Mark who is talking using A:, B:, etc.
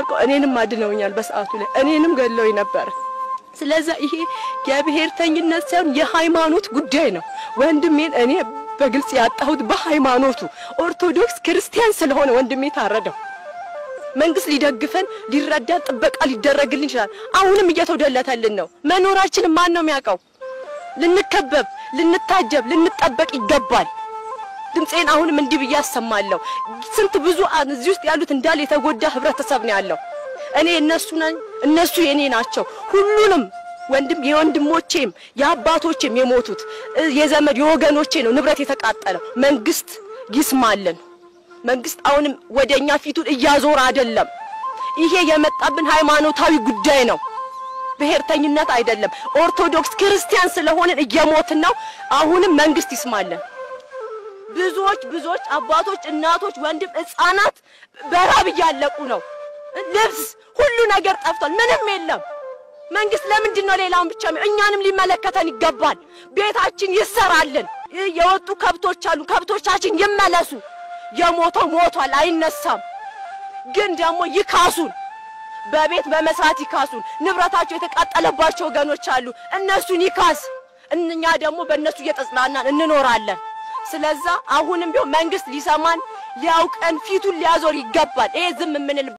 A: እኔንም አድነውኛል። በሰዓቱ ላይ እኔንም ገለውኝ ነበር። ስለዛ ይሄ የብሔርተኝነት ሳይሆን የሃይማኖት ጉዳይ ነው። ወንድሜን እኔ በግልጽ ያጣሁት በሃይማኖቱ ኦርቶዶክስ ክርስቲያን ስለሆነ ወንድሜ ታረደው። መንግስት ሊደግፈን ሊረዳን ጥበቃ ሊደረግልን ይችላል። አሁንም እየተወደለተልን ነው። መኖራችንን ማን ነው የሚያውቀው? ልንከበብ፣ ልንታጀብ፣ ልንጠበቅ ይገባል። ድምፄን አሁንም እንዲህ ብዬ አሰማለሁ። ስንት ብዙ እዚህ ውስጥ ያሉት እንዳለ የተጎዳ ህብረተሰብ ነው ያለው። እኔ እነሱ ነኝ፣ እነሱ የኔ ናቸው። ሁሉንም ወንድም የወንድሞቼም የአባቶቼም የሞቱት የዘመድ የወገኖቼ ነው ንብረት የተቃጠለው። መንግስት ይስማልን። መንግስት አሁንም ወደኛ ፊቱን እያዞረ አይደለም። ይሄ የመጣብን ሃይማኖታዊ ጉዳይ ነው፣ ብሔርተኝነት አይደለም። ኦርቶዶክስ ክርስቲያን ስለሆንን እየሞትን ነው። አሁንም መንግስት ይስማልን። ብዙዎች ብዙዎች አባቶች፣ እናቶች፣ ወንድም ህፃናት በራብ እያለቁ ነው። ልብስ ሁሉ ነገር ጠፍቷል። ምንም የለም። መንግስት ለምንድን ነው ሌላውን ብቻ? እኛንም ሊመለከተን ይገባል። ቤታችን ይሰራልን። የወጡ ከብቶች አሉ፣ ከብቶቻችን ይመለሱ። የሞተው ሞቷል፣ አይነሳም። ግን ደግሞ ይካሱን፣ በቤት በመስራት ይካሱን። ንብረታቸው የተቃጠለባቸው ወገኖች አሉ፣ እነሱን ይካስ። እኛ ደግሞ በእነሱ እየተጽናናን እንኖራለን። ስለዛ አሁንም ቢሆን መንግስት ሊሰማን ሊያውቀን ፊቱን ሊያዞር ይገባል። ይሄ ዝም የምንል